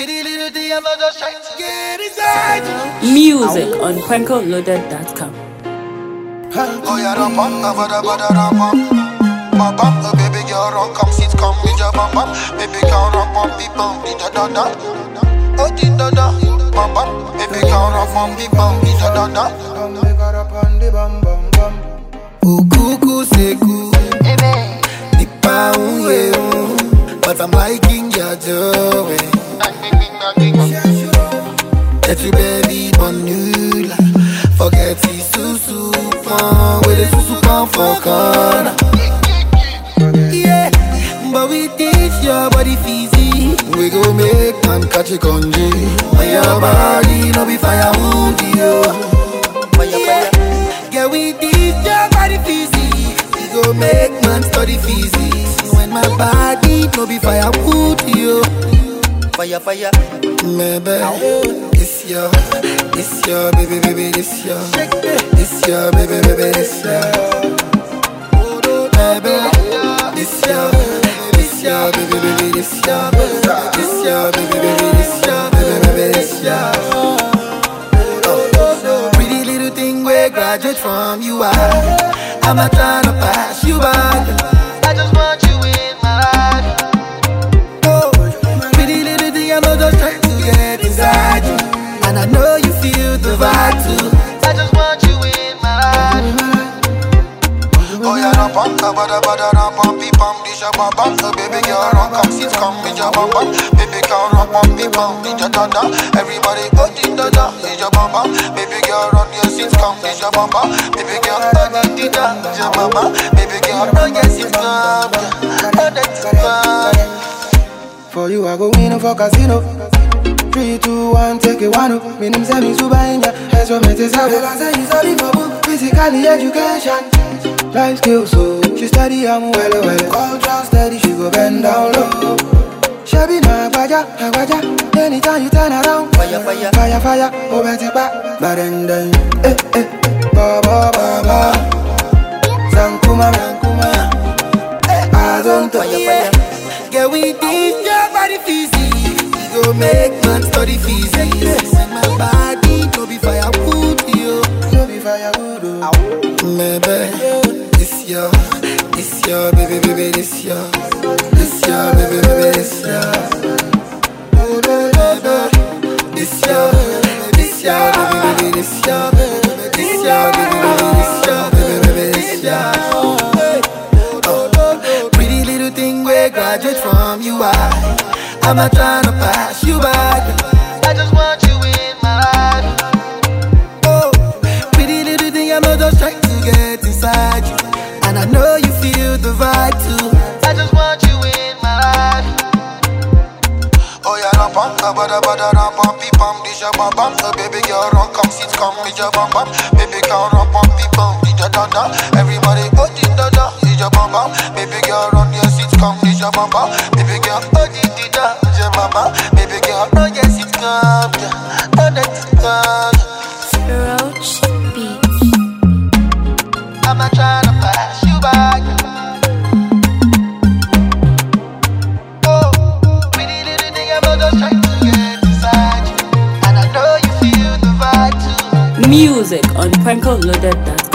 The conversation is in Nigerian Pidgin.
Pretty little thing, I'm not just trying to get inside you. Music on prankoloaded.com. Oh, yeah, rum bum, da ba da ba da rum bum. Bum bum, oh baby girl, run, come sit, come with your bum bum. Baby girl, run, bum, beep, bum, di da da da. Oh, di da da. Bum bum, baby girl, run, bum, beep, bum, di da da da. Ukuku seku, nipa unye un, but I'm liking your joy. That you baby bonula, forget the susu pon, with the susu pon for corner. Yeah, but we teach your body fizzy, we go make man catch a congee. When your body no be fire wound you. Yeah, yeah, we teach your body physics. We go make man study physics. When my body no be fire wood you. Fire, fire. Maybe this your, this your baby, baby, this your, this your baby, baby, this your. Maybe this your, this your baby, baby, this your, this your baby, baby, this your, baby, baby, this your. Pretty little thing we graduate from you are. I'm not trying to pass you by. I just want you in my life. Oh, pretty little thing, I'm not just trying to get inside you. And I know you feel the vibe too. I just want you in my life. Oh yeah, rum bum, da ba da ba da rum bum, beep bum, di sha bum bum. So baby girl, run, come sit, come with your bum bum. Baby girl, run, bum, beep bum, di da da da. Everybody, oh di da da, di your bum bum. Baby girl, run your sit, come with your bum bum. Baby girl, oh di di da, di your bum bum. Baby girl, run your sit, come, yeah. oh that's fine. For you, I go win for casino. Three, two, one, take it one. up. Me name say me super inja. That's what me say. Like I say, you study for book, physically education, life skills. So she study, I'm well, well. Culture steady, she go bend down low. Shabby na agbaja, agbaja. Anytime you turn around, Fire, fire. fire, fire. Oh, better back, but then then, eh, eh, ba ba ba ba. Sankuma, sankuma. I don't Fire, yeah. fire. Girl, we teach your body physics. We go make man study physics. When my body no be firewood, yo. No be firewood, oh. Maybe this your, this your baby, baby, this your, this your baby, baby, this your. This your, this your baby, baby, this your, this your baby, baby, this your baby, baby, this your. Oh, pretty little thing we graduate from you are. I'm not trying to pass you by. I just want you in my life. Oh, pretty little thing, I'm not just trying to get inside you. And I know you feel the vibe too. I just want you in my life. Oh yeah, rum bum, da ba da ba da rum bum, beep bum, di sha bum bum. So baby girl, run, come sit, come with your bum bum. Baby girl, run, bum, beep bum, di da da da. Everybody, oh di da da, di your bum bum. Baby girl, run your sit, come di your bum bum. Baby girl, oh di di da, di your bum bum. Baby girl, run your sit, come, yeah, oh that's come. Roach Beat. I'm not trying to pass you by. Oh, pretty little thing, I'm not just trying to get inside you. And I know you feel the vibe too. Music on prankoloaded.com.